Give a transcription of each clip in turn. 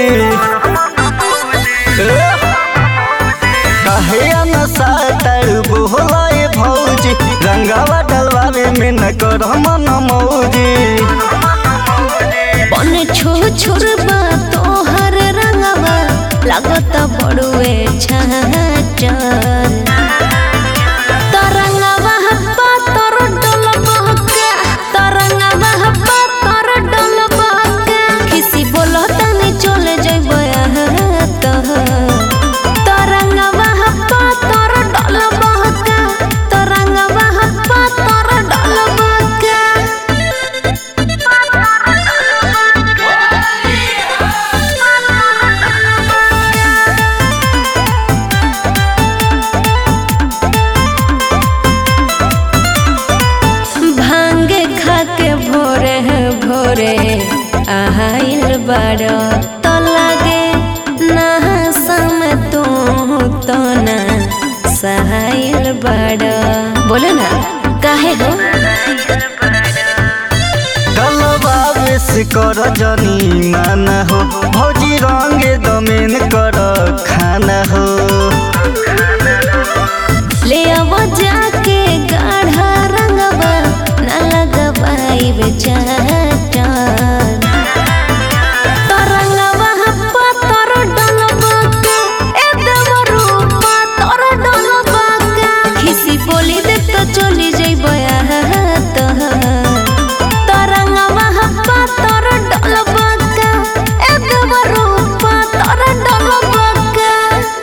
कहे न सातर बोलाए भौजी रंगावा डलवावे में न कर मन मौजी बन छो छोरबा तोहर रंगवा लागत बड़ुए छाचर तरंगवा हब्बा तोर डोल बहका तरंगवा हब्बा तोर डोल बहका किसी बोलो तनी चले जइबो तरंगवा हब्बा तोर डोल बहका तरंगवा हब्बा तोर डोल बहका भांग खा के भोरे भोरे आहाइल बड़ तो लगे नहासम तू तो ना सहाइल बड़ बोले ना काहे हो डलवावे से कर जनी माना हो भौजी रंगे दमेन कर खाना हो ले अब जाके गाढ़ा रंगवा ना लगवाई बेचार तरंगवा हप्पा तोर डलबा का ए देवरूपा तोर डलबा का खिसी बोली दे तो चली जइबो तो तरंगवा हप्पा तोर डलबा का ए देवरूपा तोर डलबा का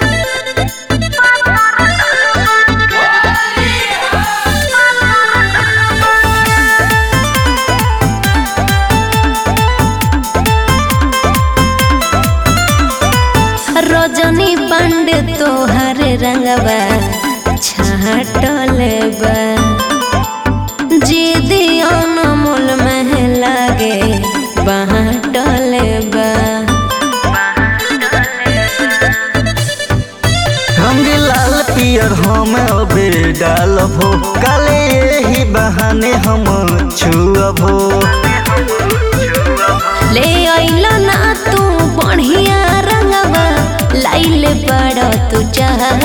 रजनी पांडे तोहर रंगवा छाटल बा जीदी अनमोल में लागे बाटल बा रंग लाल पियर हम अबे डालब हो काले यही बहाने हम छुअब हो ले अइला ना तू बढ़िया रंगवा लाइले बड़ तू चाह